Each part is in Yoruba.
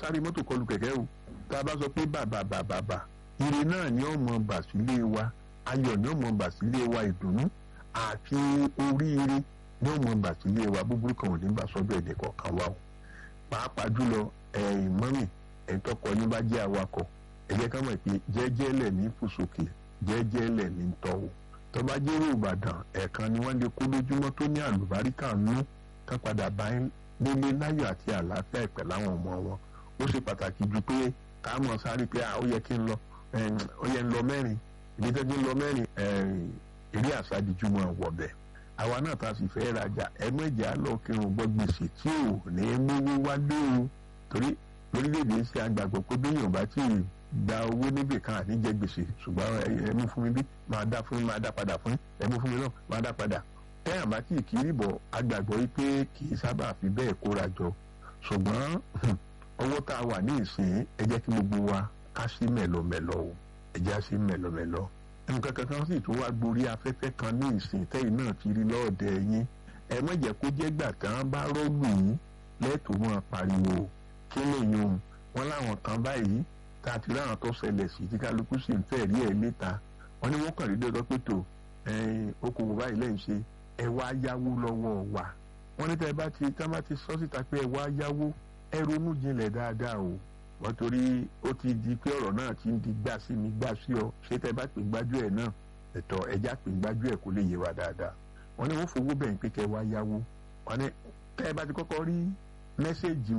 sáré mọ́tò kọlù kẹ̀kẹ́ o tá a bá sọ pé bàbà bàbà bà ire náà ni ó mọ bà sílé wa ayọ̀ ni ó mọ bà sílé wa ìdùnnú àti oríire ni ó mọ bà sílé wa búburú kan ò ní bà sọ́dọ̀ ẹ̀dẹ̀ kọ̀ọ̀kan wa o pàápàá jùlọ ẹ̀yìn mọ́mì ẹ̀yìn tọkọ yín bá jẹ́ awakọ̀ ẹ jẹ́ ká mọ̀ pé jẹ́jẹ́ lẹ̀ ní fòsókè jẹ́jẹ́ lẹ̀ ní tọ́wọ́ tó bá jẹ́rò ìbàdàn ẹ̀ẹ̀kan ni wọ́n lè kó lójúmọ́ tó ní àlùbáríkà nú ká padà bá nílé láyọ̀ àti àlàáfíà ìpẹ̀ láwọn ọmọ wọn ó ṣe pàtàkì ju pé ká mọ̀ sáré pé ó yẹ kí n lọ ó yẹ ń lọ mẹ́rin ìdí tó kí n lọ mẹ́rin eré àṣàdìjú mọ̀ wọ̀bẹ̀ àwa náà ta sì fẹ́ rajà ẹgbẹ́jà lọ kírun gbọ́ gbèsè tí ò ní mówó wá dé o torí lórílẹ̀‐èdè ṣe àgbàgbọ́ pé béèyàn bá tí ì gba owó níbì kan àní jẹ gbèsè ṣùgbọ́n ẹ mú fún mi bí máa dá fún mi máa dá padà fún ẹ mú fún mi náà máa dá padà tẹ́yàn bá tí ì kiri bọ̀ àgbàgbọ́ yìí pé kì í sábà fi bẹ́ẹ̀ kóra jọ ṣùgbọ́n owó tá a wà ní ìsìn ẹ jẹ́ kí gbogbo wa ká sí mẹ̀lọmẹ̀lọ o ẹ jẹ́ á sí mẹ̀lọmẹ̀lọ nǹkan kankan sì tún wá gborí afẹ́fẹ́ kan ní ìsìn tẹ́yìn náà ti rí lọ́ọ̀dẹ yín ẹ má jẹ́ kó jẹ́ gbà kan bá rọ́ọ̀lù yín lẹ́tọ̀ọ́ máa pariwo kí lèyìn o wọn láwọn kan báyìí tá a ti ráhàn tó ṣẹlẹ̀ sí tí kálukú sì ń fẹ́ rí ẹ̀ níta wọn ní wọ́n kàn rí dọ́dọ́ pé tó okòwò báyìí lẹ́yìn ṣe ẹ wá yáwó lọ́wọ́ wa wọ́n ní tẹ́ ẹ bá ti tá bá ti sọ síta pé ẹ wá yáwó ẹ ronú jinlẹ̀ dáadáa o wọ́n torí ó ti di pé ọ̀rọ̀ náà ti ń di gbà sí mi gbà sí ọ ṣé tẹ́ ẹ bá pè gbájú ẹ̀ náà ẹ̀tọ́ ẹja pè gbájú ẹ̀ kó lè yé wa dáadáa wọ́n ní wọ́n fowó bẹ̀yìn pé kẹ́ ẹ wá yáwó wọ́n ní tẹ́ ẹ bá ti kọ́kọ́ rí mẹ́sẹ̀gì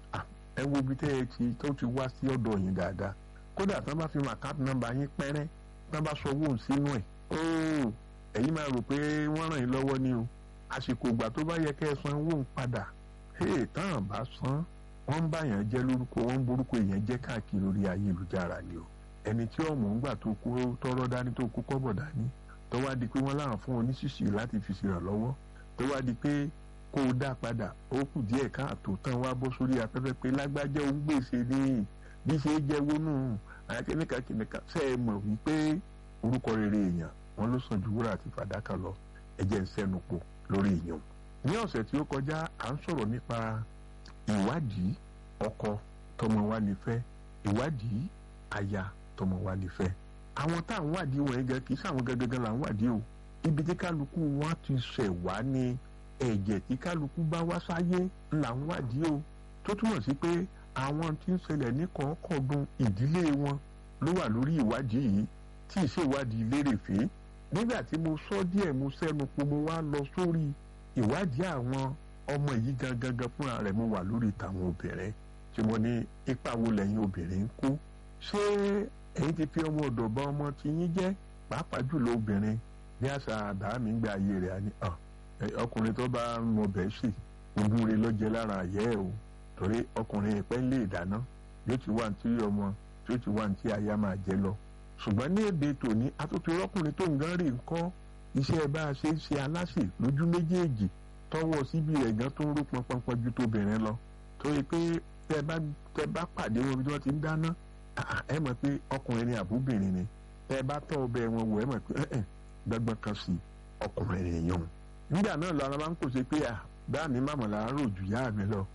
ẹ wo ibi tẹ́ ẹ ti tó ti wá sí ọ̀dọ̀ yín dáadáa kódà tí wọ́n bá fi mọ àkáǹtì nọ́mbà yín pẹ́rẹ́ tí wọ́n bá sọ owó sínú ẹ̀ óò ẹ̀yin máa rò pé wọ́n ràn yín lọ́wọ́ ni o àsìkò ìgbà tó bá yẹ kẹ́ ẹ san owó ń padà hey táwọn bá san wọ́n ń báyàn jẹ́ lórúkọ wọ́n ń borúkọ èèyàn jẹ́ káàkiri orí ayélujára ni o ẹni tí ọmọ ń gbà tó kú tọrọ dání tó kú kọ́bọ̀ dání tó wá di pé wọ́n láwọn fún oníṣìṣì láti fi ṣèrànlọ́wọ́ tó wá di pé kó o dá padà ó kù díẹ̀ káàtó tán wá bọ́ sórí afẹ́fẹ́ pé lágbájá òun gbèsè ní bí ṣe jẹ́ wónú àyàkẹ́nìkà kìnìkà ṣe é mọ̀ wípé orúkọ rere èèyàn wọn ló sàn ju wúrà àti fàdákà lọ ẹ̀jẹ̀ ń sẹ́nu pọ̀ lórí èèyàn. ní ọ̀sẹ̀ tí ó kọjá à ń sọ̀rọ̀ nípa ìwádìí ọkọ tọmọ wa lè fẹ́ ìwádìí aya tọmọ wa lè fẹ́. àwọn tá à ń wádìí wọn gẹ́gẹ́ kì í sáwọn gẹ́gẹ́ là ń wádìí o ibi tí kálukú wọn ti ṣẹ̀ wá ní ẹ̀jẹ̀ tí kálukú bá wá sáyé là ń wádìí o tó túmọ̀ sí pé àwọn tí ń ṣẹlẹ̀ ní kọ̀ọ̀kọ̀ọ̀dún ìdílé wọn ló wà lórí ìwádìí yìí tí ì ṣèwádìí lérèfé nígbà tí mo sọ díẹ̀ mo sẹ́nu pé mo wá lọ sórí ìwádìí àwọn ọmọ yìí gangan gan fúnra rẹ̀ mo wà lórí tàwọn obìnrin tí mo ní ipa wo lẹ́yìn obìnrin ń kó ṣé ẹ̀yin ti fi ọmọ ọ̀dọ̀ bá ọmọ tí yín jẹ́ pàápàá jùlọ obìnrin bí àṣà àbá mi ń gbé ayé rẹ̀ àní ọkùnrin tó bá mọ bẹ́ẹ̀ sì ogún rẹ̀ lọ́jẹ́ lára àyẹ́ ẹ̀ o torí ọkùnrin ìpẹ́ lè dáná yóò ti wá ní tí ọmọ tí ó ti wá ní tí aya máa jẹ lọ ṣùgbọ́n ní èdè tòní atótó ọkùnrin tó ń gán rí nǹkan iṣẹ́ bá a ṣe ń ṣe aláṣẹ lójú méjèèjì tọwọ́ síbi rẹ̀ gan tó ń rú pọnpọnpọn ju tóbìnrin lọ torí pé tẹ bá tẹ bá pàdé wọn bí wọ́n ti ń dáná ẹ mọ̀ pé ọkùnrin ni àbúbìnrin ni tẹ bá tọ́ ọbẹ̀ wọn wò ẹ mọ̀ pé ẹ̀ gbẹ́gbẹ́ kan sí ọkùnrin nìyẹn nígbà náà lọ́la máa ń pèsè pé à bá mi màmá là ń rò jù yá mi lọ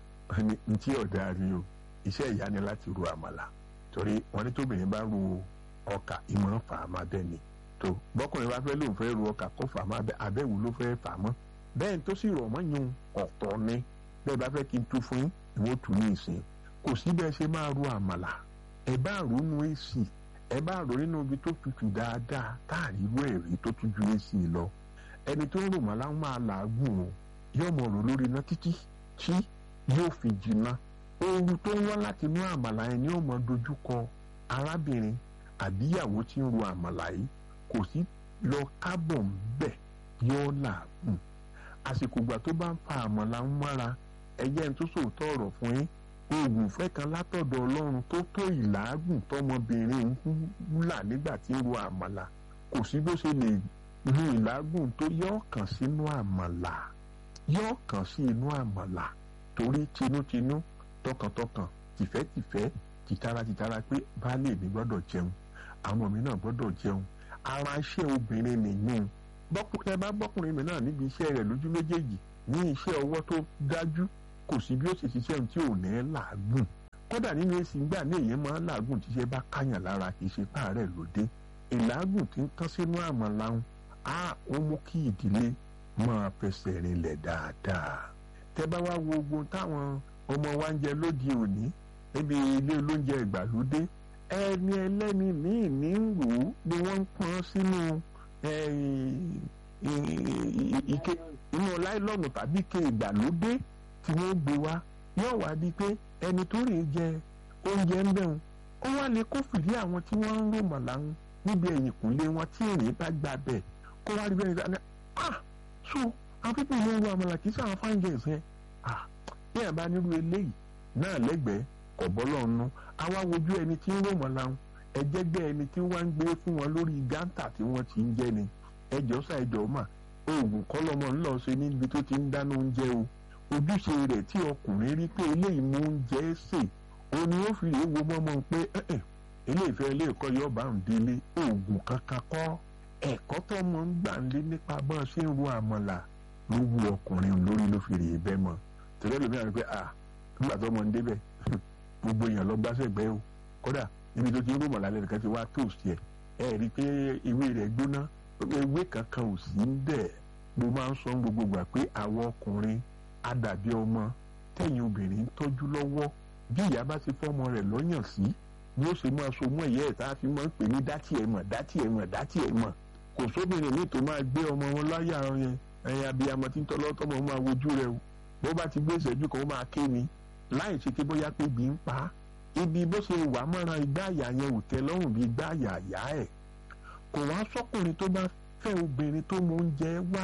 ní tí ọ̀dà rí o iṣẹ́ ìyá ni láti ru àmàlà torí wọn ní tóbìnrin bá ru ọkà ìmọ̀ fà á máa bẹ́ẹ̀ ni tó bọ́kùnrin bá fẹ́ lóun fẹ́ ru ọkà kó fà á máa bẹ́ abẹ́wò ló fẹ́ fà á mọ́ bẹ́ẹ̀ tó sì rọ̀ mọ́ yun ọ̀tọ̀ ni bẹ́ẹ̀ bá fẹ́ kí n tú fún yín ìwọ́n tù ní ìsìn kò sí bẹ́ẹ̀ ṣe máa ru àmàlà ẹ bá rò nínú èsì ẹ bá rò nínú ibi tó tutù dáadáa táàrí irú ẹ̀rí tó tún ju èsì lọ ẹni tó ń rò mọ́ láwọn máa làágùn o yóò mọ̀ rò lórí iná títí tí yóò fi jìnnà ooru tó ń wá láti inú àmàlà yẹn ni yóò mọ dojúkọ arábìnrin àbíyàwó tí ń ro àmàlà yìí kò sí lọ kábọ̀ ńbẹ̀ yóò làágùn àsìkò ìgbà tó bá ń fa àmàlà ń mára ẹ̀jẹ̀ ń tó sòótọ́ ọ̀rọ̀ fún yín oògùn ìfẹ́ kan látọ̀dọ̀ ọlọ́run tó tó ìlàágùn tọmọbìnrin ń là nígbà tí ń ro àmàlà kò sí bó ṣe lè ru ìlàágùn tó yọ kàn sínú àmàlà yọ kàn sí inú àmàlà torí tinútinú tọkàntọkàn tìfẹ́tìfẹ́ tìtara tìtara pé baálé mi gbọ́dọ̀ jẹun àwọn mi náà gbọ́dọ̀ jẹun ara iṣẹ́ obìnrin nìyẹn bọ́kùnrin bá bọ́kùnrin mi náà níbi iṣẹ́ rẹ̀ lójú méjèèjì ní iṣẹ́ ọwọ́ tó dájú kò sí bí ó ṣe ṣiṣẹ́ ohun tí ò ní làágùn kódà nínú èsì gbà ní èyí máa ń làágùn tíṣẹ́ bá káyàn lára kì í ṣe páàrẹ̀ lóde ìlàágùn tí ń tán sínú àmàlà ń á ó mú kí ìdílé máa fẹsẹ̀ rinlẹ̀ dáadáa tẹ́ bá wá wo ogun táwọn ọmọ wa ń jẹ lóde òní níbi ilé olóúnjẹ ìgbàlódé ẹni ẹlẹ́ni míì ní ń wò ó ni wọ́n ń pọ́n sínú ike inú láìlọ́nù tàbí ike ìgbàlódé tí wọ́n gbé wá yóò wá di pé ẹni tó rè jẹ oúnjẹ ń bẹ̀rù ó wá lè kó fìdí àwọn tí wọ́n ń rò mọ̀lá ń níbi ẹ̀yìnkùnlé wọn tí èrè bá gbà bẹ̀ kó wá rí bẹ́ẹ̀ ní ah so àwọn pípọ̀ ló ń wo àmàlà kì í sáwọn fáńgẹ̀ẹ́sì yẹn ah bí ẹ̀ bá nírú eléyìí náà lẹ́gbẹ̀ẹ́ kọ̀bọ́lọ̀ nù àwa wojú ẹni tí ń rò mọ̀lá ń ẹ̀jẹ̀gbẹ́ ẹni tí wọ́n ń gbé fún wọn lórí gántà tí wọ́n ti ń jẹ ni ẹjọ́ sá ẹjọ́ mà oògùn kọ́lọ́mọ ńlọ ṣe níbi tó ti ń dáná oúnjẹ o ojúṣe rẹ̀ tí ọkùnrin rí pé eléyìí mú oúnjẹ sè ó ní ó fi lè wo mọ́mọ́ pé eléyìí fẹ́ ilé ẹ̀kọ́ yóò bá ń délé oògùn kankan kọ́ ẹ̀kọ́ tó mọ̀ ń gbà ń lé nípa bọ́n ṣe ń ro àmọ̀là ló wu ọkùnrin lórí ló fi rèé bẹ́ mọ́ tẹ̀lé lómi àti pé ah nígbà tó mọ̀ ń débẹ̀ gbogbo èèyàn lọ gbá sẹ́gbẹ́ o kódà níbi tó ti ń rò mọ̀lá lẹ́nìkan ti wá tóòsì ẹ̀ ẹ̀ rí i pé ewé rẹ̀ gbóná ewé kankan ò sí ń bẹ̀ mo máa ń sọ gbogbo gbà pé àwọn ọkùnrin àdàbí ọmọ tẹ̀yìn obìnrin ń tọ́jú lọ́wọ́ bí ìyá bá ti fọ́mọ rẹ̀ lọ́yàn sí ni ó ṣe máa so mọ́ ìyá ẹ̀ tá a fi máa ń pè ní dátì ẹ̀ mọ̀ dátì ẹ̀ mọ̀ dátì ẹ̀ mọ̀ kò sóbìnrin mi tó máa gbé ọmọ wọn láyà yẹn ẹ̀yìn abiyamọ tí ń tọ́ lọ́tọ́ mọ̀ máa wojú rẹ̀ o bó bá ti gbé ìṣẹ́jú kan ó máa ké ni láì ṣe pé bóyá pé bí ń pa á ibi bó ṣe wà mọ́ra igbá àyà yẹn ò tẹ́ lọ́rùn bí igbá àyà àyà ẹ̀ kò wá sọ́kùnrin tó bá fẹ́ obìnrin tó mọ oúnjẹ wá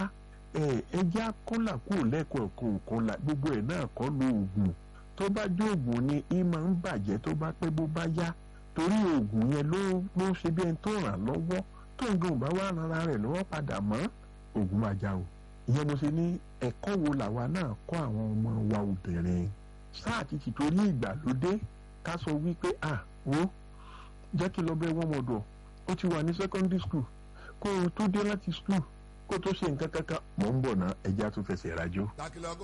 ẹjẹ́ àkọ́là kúrò lẹ́kọ̀ọ́ kọ̀ọ̀kan gbogbo ẹ̀ náà kọ́ lo oògùn tó bá dé oògùn ni í máa ń bàjẹ́ tó bá pẹ́ bó bá yá torí oògùn yẹn ló ló ṣe bí ẹni tó ràn lọ́wọ́ tó ń gan ò bá wà rárá rẹ̀ lọ́wọ́ padà mọ́ oògùn máa já o ìyẹn mo ṣe ní ẹ̀kọ́ wo làwa náà kọ́ àwọn ọmọ wa obìnrin sáà ti ti torí ìgbàlódé ká sọ wípé à wo jẹ́ kí lọ bẹ́ wọ́n mọ̀dọ̀ ó ti wà ní secondary school kó o tó dé láti school kó o tó ṣe nǹkan kankan mò ń bọ̀ ná ẹja tó fẹsẹ̀ rájò.